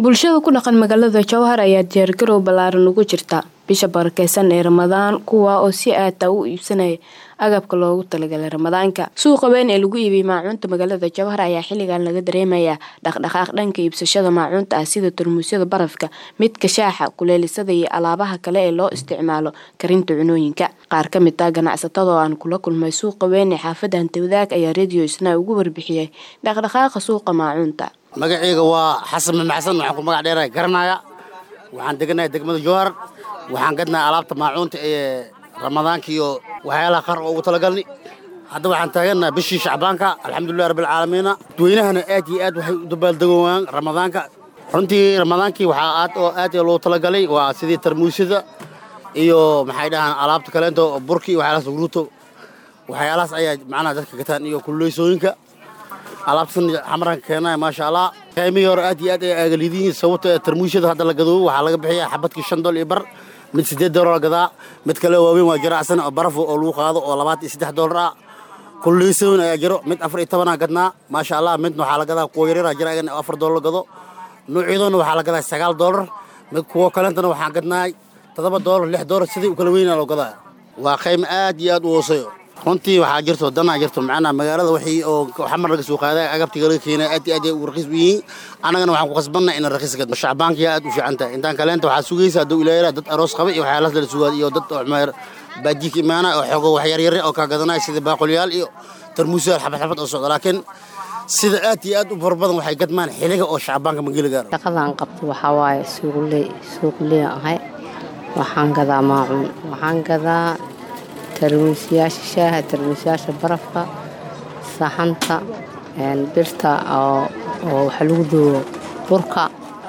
bulshada ku dhaqan magaalada jowhar ayaa diyaargarow ballaaran ugu jirta bisha barakeysan ee ramadaan kuwa oo si aata u iibsanaya agabka loogu talagalay ramadaanka suuqa weyn ee lagu iibiyey maacuunta magaalada jowhar ayaa xilligan laga dareemayaa dhaqdhaqaaq dhanka iibsashada maacuunta ah sida tarmuusyada barafka midka shaaxa kuleelisada iyo alaabaha kale ee loo isticmaalo karinta cunooyinka qaar ka mid ah ganacsatada oo aan kula kulmay suuqa weyn ee xaafada hantawadaag ayaa radio isna ugu warbixiyey dhaqdhaqaaqa suuqa maacuunta magaceyga waa xasan mamaxsan waxaan ku magac dheerahay garanaya waxaan deganahay degmada jowhar waxaan gadnahay alaabta maacuunta ee ramadaanka iyo waxyaalaha qaar oo ugu talagalni hadda waxaan taagannaha bishii shacbaanka alxamdulilah rabbilcaalamiina dadweynahana aad iyo aad waxay u dabaaldegowaan ramadaanka runtii ramadaankii waxaa aad oo aad loo talagalay waa sidii tarmuusyada iyo maxay dhahaan alaabta kaleento burki iyo waxyaalahaas ruuto waxyaalahaas ayaa macnaha dadka gataan iyo kululeysooyinka alaabtan xamaranka keenaya maasha allah qiimihii hore aad iyo aad ay aagalidiyiin sababta tarmuusyada hadda la gadoobo waxaa laga bixiya xabadkii shan dool iyo bar mid siddeed doolar la gadaa mid kale waaweyn waa jiracsan oo baraf oo lagu qaado oo labaatan iyo saddex doolar ah kululeysoon ayaa jiro mid afar iyo tobanaa gadnaa maasha allah midna waxaa la gadaa kuwa yaryara jira ayagana afar doolar la gado nuucyadoona waxaa la gadaa sagaal doolar mid kuwa kalentana waxaan gadnaay toddoba doolar lix doolar sidii u kala weynaa loo gadaa waa qiimo aad iyo aad u hooseeyo runtii waxaa jirto danaa jirto macnaha magaalada wixii oo xamar laga soo qaaday agabtiga laga keenay aad iyo aad ay ugu raqiis u yihiin annagana waxaan ku khasbannahay inaan raqiis gadno shacbaankiya aad u fiican tahay intaan kaleenta waxaa sugaysa hadduu ilaahay dad aroos qaba iyo waxyaalahaas la sugaad iyo dad oo baadiika imaanaya oo xoogo wax yaryare oo kaa gadanaya sida baaqulyaal iyo tarmuusyaal xabad xabad oo socda laakiin sida aad iyo aad u fara badan waxay gadmaan xiliga oo shacbaanka mageli gaaro shaqadaan qabto waxaa waaye suuqley suuqley ahay waxaan gadaa maacuun waxaan gadaa tarmuusyaasha shaaha tarmuusyaasha barafka saxanta birta oo waxa lagu duubo burka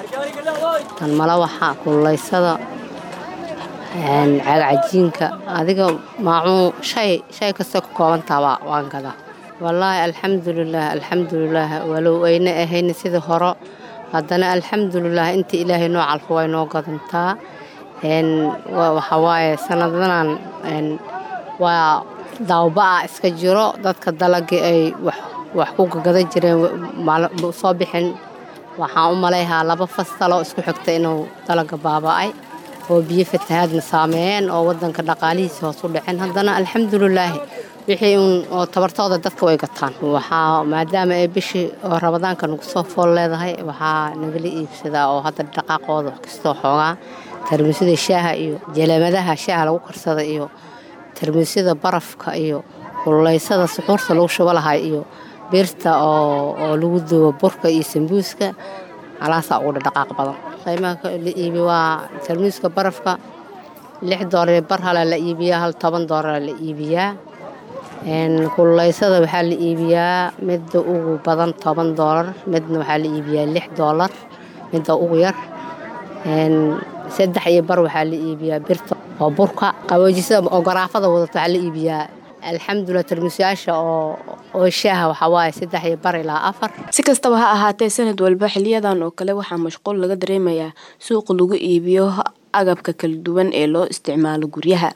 tan malawaxa kululeysada cagcajiinka adiga maacuun shay shay kastoo ka koobantaaba waan gadaa wallaahi alxamdulilaah alxamdulilaah walow ayna ahayna sidii horo haddana alxamdulilaah inta ilaahay noo calfo way noo gadantaa waxaa waaye sanadanan waa daawba-a iska jiro dadka dalagii ay wax ku gagadan jireen soo bixin waxaan u malayhaa laba fastaloo isku xigta inuu dalaga baaba'ay oo biyo fatahaadna saameeyeen oo wadanka dhaqaalihiisa hoos u dhaceen haddana alxamdulilaahi wixii uun oo tabartooda dadka way gataan waxaa maadaama ay bishii oo ramadaanka nagu soo fool leedahay waxaa nagala iibsadaa oo hadda dhaqaaqooda wax kastoo xoogaa tarmuusyada shaaha iyo jaleemadaha shaaha lagu karsada iyo tarmuusyada barafka iyo kululeysada suxuurta lagu shubo lahay iyo birta oo lagu duubo burka iyo sambuuska alaasaa ugu dhaqaaq badan qiimaha la iibi waa tarmuuska barafka lix doolar bar hala la iibiyaa hal toban doolar la iibiyaa kululeysada waxaa la iibiyaa midda ugu badan toban doolar midna waxaa la iibiyaa lix doolar midda ugu yar saddex iyo bar waxaa la iibiyaa birta oo burka qaboojisada oo garaafada wadata waxaa la iibiyaa alxamdulilah tarmuusyaasha oo oo shaaha waxaa waaye saddex iyo bar ilaa afar si kastaba ha ahaatee sanad walba xiliyadan oo kale waxaa mashquul laga dareemayaa suuqa lagu iibiyo agabka kala duwan ee loo isticmaalo guryaha